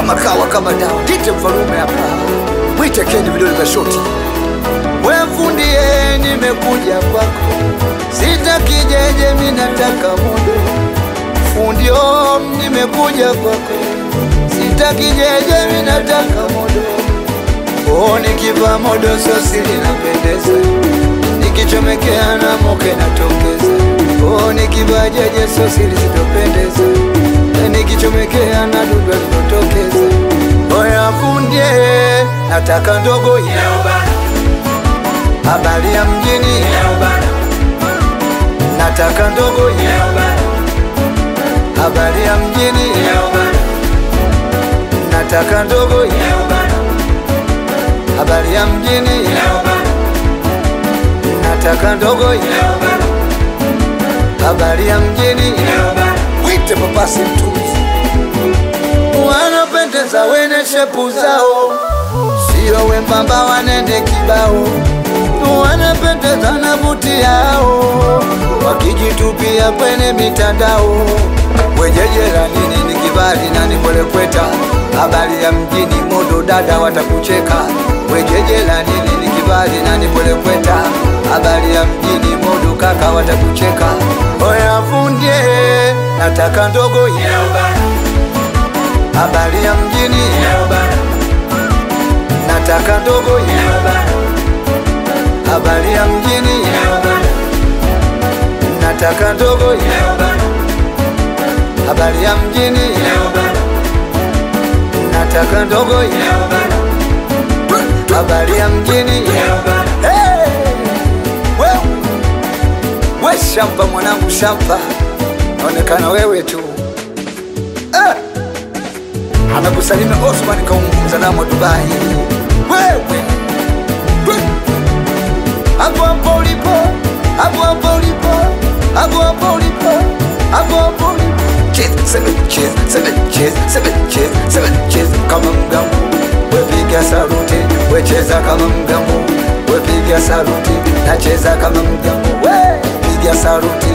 kama kawa kama dawa, tite mfalume hapa, mwite kendi vidole vya shoti. We fundie, nimekuja kwako, sitaki jeje, mi nataka modo. Fundio, nimekuja kwako, sitaki jeje, mi nataka modo. Oh, nikivaa modo sosi linapendeza, nikichomekea na moke natokeza. Oh, nikivaa jeje sosi lisitopendeza, nikichomekea na dudu linatokeza. Oya fundie, nataka ndogo ya habari ya mjini, nataka ndogo ya habari ya mjini, nataka ndogo ya habari ya mjini, nataka ndogo ya habari ya mjini, wite papasi mtuzi, wanapendeza wene shepu zao, sio wembamba wanene kibao, wanapendeza na buti yao, wakijitupia kwenye mitandao, wejejera nini ni kibali na nipolekweta, habari ya mjini modo dada watakucheka, wejejera nini ni kibali na nipolekweta, habari ya mjini modo kaka watakucheka, oya fundie, nataka ndogo ya habari ya mjini, nataka ndogo ya habari ya mjini, nataka ndogo ya habari ya mjini, nataka ndogo ya habari ya mjini. Hey! Wewe we shamba mwanangu, shamba naonekana wewe tu ah! Anakusalimia Osman kaunguza namo Dubai. Wewe we! hapo hapo ulipo, hapo hapo ulipo, hapo hapo ulipo, hapo hapo ulipo. Cheers, seven cheers, seven cheers, seven cheers, seven cheers kama mgambo. Wepiga saluti, wecheza kama mgambo. Wepiga saluti, nacheza kama mgambo. We piga saluti,